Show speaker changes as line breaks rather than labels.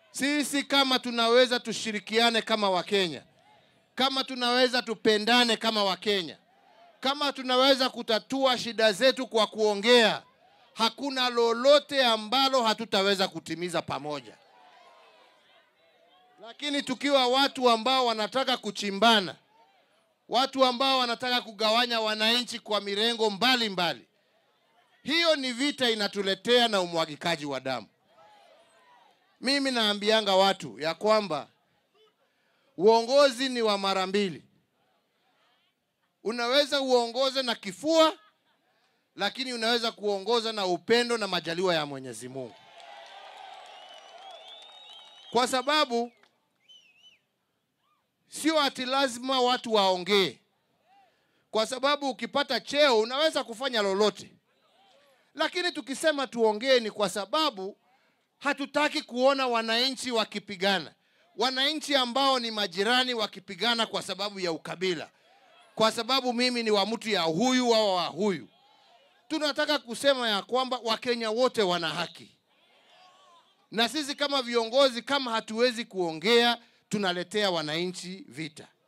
Sisi kama tunaweza tushirikiane kama Wakenya, kama tunaweza tupendane kama Wakenya, kama tunaweza kutatua shida zetu kwa kuongea, hakuna lolote ambalo hatutaweza kutimiza pamoja. Lakini tukiwa watu ambao wanataka kuchimbana, watu ambao wanataka kugawanya wananchi kwa mirengo mbalimbali mbali, hiyo ni vita inatuletea na umwagikaji wa damu. Mimi naambianga watu ya kwamba uongozi ni wa mara mbili. Unaweza uongoze na kifua, lakini unaweza kuongoza na upendo na majaliwa ya Mwenyezi Mungu, kwa sababu sio ati lazima watu waongee, kwa sababu ukipata cheo unaweza kufanya lolote, lakini tukisema tuongee ni kwa sababu hatutaki kuona wananchi wakipigana, wananchi ambao ni majirani wakipigana kwa sababu ya ukabila, kwa sababu mimi ni wa mtu ya huyu au wa huyu. Tunataka kusema ya kwamba Wakenya wote wana haki, na sisi kama viongozi, kama hatuwezi kuongea, tunaletea wananchi vita.